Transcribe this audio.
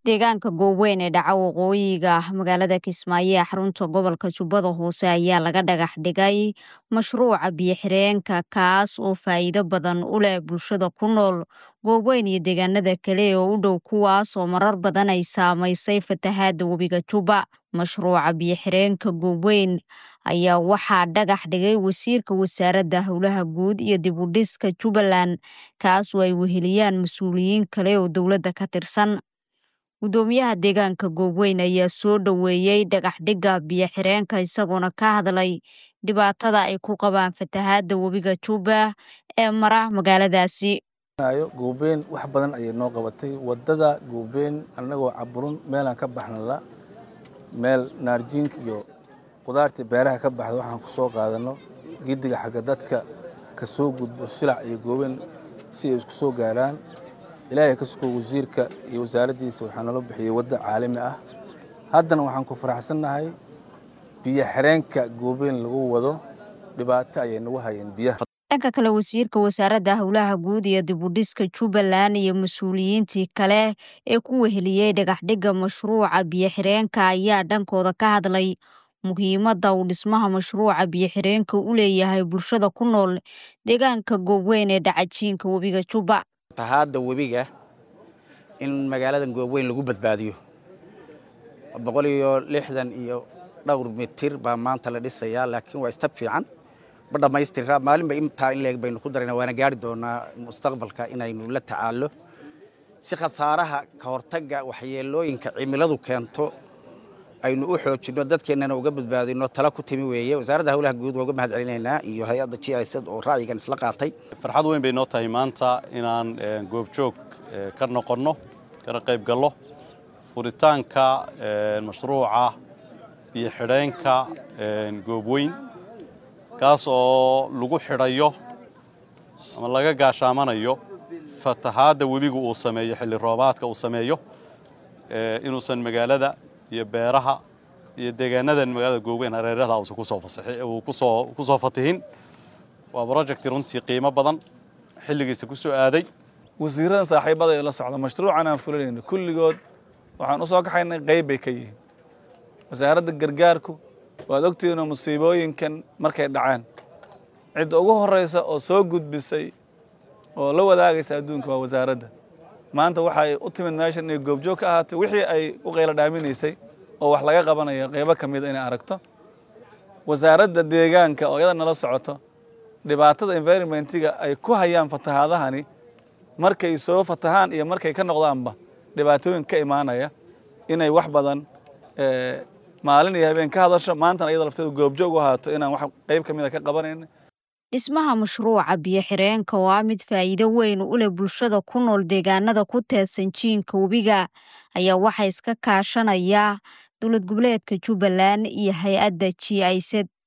deegaanka gooweyn ee dhaca waqooyiga magaalada kismaayo ee xarunta gobolka jubbada hoose ayaa laga dhagax dhigay mashruuca biyo-xireenka kaas oo faa'iido badan u leh bulshada ku nool gooweyn iyo deegaanada kale oo u dhow kuwaas oo marar badan ay saamaysay fatahaadda webiga jubba mashruuca biyo-xireenka gooweyn ayaa waxaa dhagax dhigay wasiirka wasaaradda howlaha guud iyo dib u dhiska jubbaland kaas oo ay weheliyaan mas-uuliyiin kale oo dowladda ka tirsan gudoomiyaha deegaanka gooweyn ayaa soo dhoweeyey dhagaxdhigga biyo-xireenka isagoona ka hadlay dhibaatada ay ku qabaan fatahaadda webiga jubba ee mara magaaladaasi goobeyn wax badan ayay noo qabatay wadada goobeyn annagoo caburun meelaan ka baxnala meel naarjiinka iyo qudaartii beeraha ka baxda waxaan ku soo qaadano gidiga xagga dadka ka soo gudbo silac iyo goobeyn si ay isku soo gaaraan ilaahay ka sugo wasiirka iyo wasaaraddiisa waxaa nalo bixiyey waddo caalami ah haddana waxaan ku faraxsannahay biyo xireenka goobeyn lagu wado dhibaato ayay nagu hayeen biyaha dhanka kale wasiirka wasaaradda howlaha guud iyo dib u dhiska jubbaland iyo mas-uuliyiintii kale ee ku weheliyey dhagaxdhigga mashruuca biyo-xireenka ayaa dhankooda ka hadlay muhiimadda uu dhismaha mashruuca biyo-xireenka u leeyahay bulshada ku nool deegaanka gooweyn ee dhacajiinka webiga jubba fatahaadda webiga in magaaladan gooweyn lagu badbaadiyo boqol iyo lixdan iyo dhowr mitir baa maanta la dhisayaa laakiin waa istab fiican ma dhammaystira maalinba intaa in leeg baynu ku darayna waana gaari doonaa mustaqbalka inaynu la tacaallo si khasaaraha ka hortagga waxyeelooyinka cimiladu keento aynu u xoojinno dadkeennana uga badbaadino tala ku timi weeye wasaaradda howlaha guud waa uga mahad celinaynaa iyo hay-adda g i z oo ra'yigan isla qaatay farxad weyn bay noo tahay maanta inaan goobjoog ka noqonno kana qayb gallo furitaanka mashruuca biyo xidheenka goobweyn kaas oo lagu xidhayo ama laga gaashaamanayo fatahaadda webigu uu sameeyo xilli roobaadka uu sameeyo inuusan magaalada iyo beeraha iyo deegaanadan magaalada gooweyn hareeraha uusan kusoo ku soo fatihin waa project runtii qiimo badan xilligiisa ku soo aaday wasiiradan saaxiibada ee la socda mashruucan aan fulinayno kulligood waxaan u soo kaxaynay qayb bay ka yihiin wasaaradda gargaarku waad ogtihiinoo musiibooyinkan markay dhaceen cidda ugu horraysa oo soo gudbisay oo la wadaagaysa adduunka waa wasaaradda maanta waxay u timid meeshan inay goobjoog ka ahaatay wixii ay u qaylo dhaaminaysay oo wax laga qabanaya qaybo ka mida inay aragto wasaaradda deegaanka oo iyada nala socoto dhibaatada environmentiga ay ku hayaan fatahaadahani markay soo fatahaan iyo markay ka noqdaanba dhibaatooyin ka imaanaya inay wax badan maalin iyo habeen ka hadasho maantana iyada lafteedu goobjoog u ahaato inaan wax qayb ka mida ka qabanayna dhismaha mashruuca biyo-xireenka oo ah mid faa'iido weyn u leh bulshada ku nool deegaanada ku teedsan jiinka webiga ayaa waxaa iska kaashanaya dowlad goboleedka jubbaland iyo hay-adda g i z